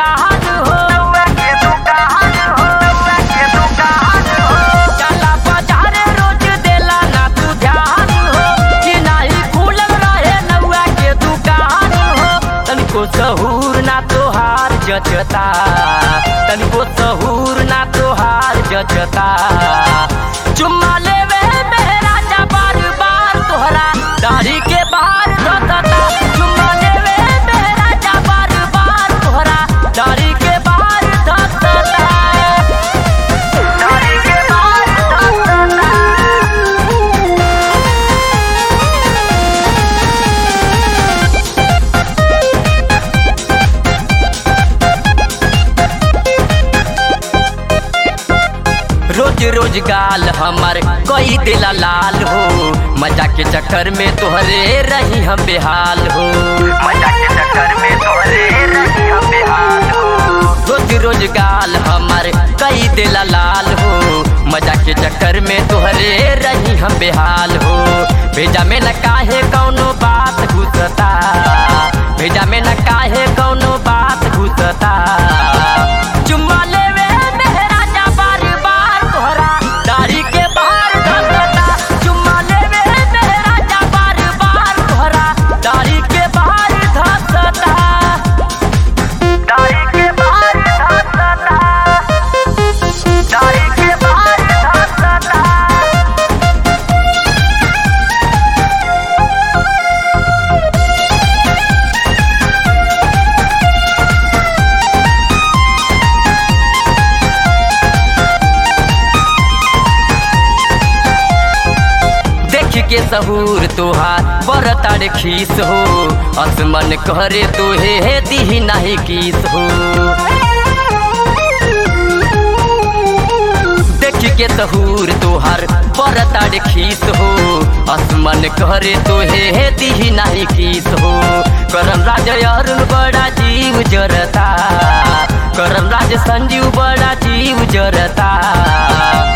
दुकान हो चला बाजारे रोज देला ना तू ध्यान हो कि नाही खुलल रहे नौआ के दुकान हो तनिको सहूर ना तोहार जचता तनिको सहूर ना तोहार जचता चुम्मा लेवे मेरा जा बार बार तोहरा दाढ़ी के बाहर धतता चुम्मा लेवे मेरा जा बार बार तोहरा दाढ़ी के बाहर धतता दाढ़ी के बाहर धतता रोज रोज गाल हमर कई दिला लाल हो मजा के चक्कर में तोहरे रही हम बेहाल हो मजा के चक्कर में तोहरे रही हम बेहाल हो रोज रोज गाल हमर कई दिला लाल हो मजा के चक्कर में तोहरे रही हम बेहाल हो भेजा में न काहे कौनो बात घुसता भेजा में न काहे कौनो बात घुसता चुम्मा लेवे मेहरा जा बार बार तोहरा दाढ़ी के बाहर धसता चुम्मा लेवे मेहरा जा बार बार तोहरा दाढ़ी के बाहर धसता दाढ़ी के बाहर धसता दाढ़ी के बाहर धसता देख के सहूर तोहार बरतार खीस हो असमन करे तोहे हे दी नाही किस हो देख के सहूर तोहार बरतार खीस हो असमन करे तोहे हे दी नाही किस हो करम राज अरुण बड़ा जीव जरता करम राज संजीव बड़ा जीव जरता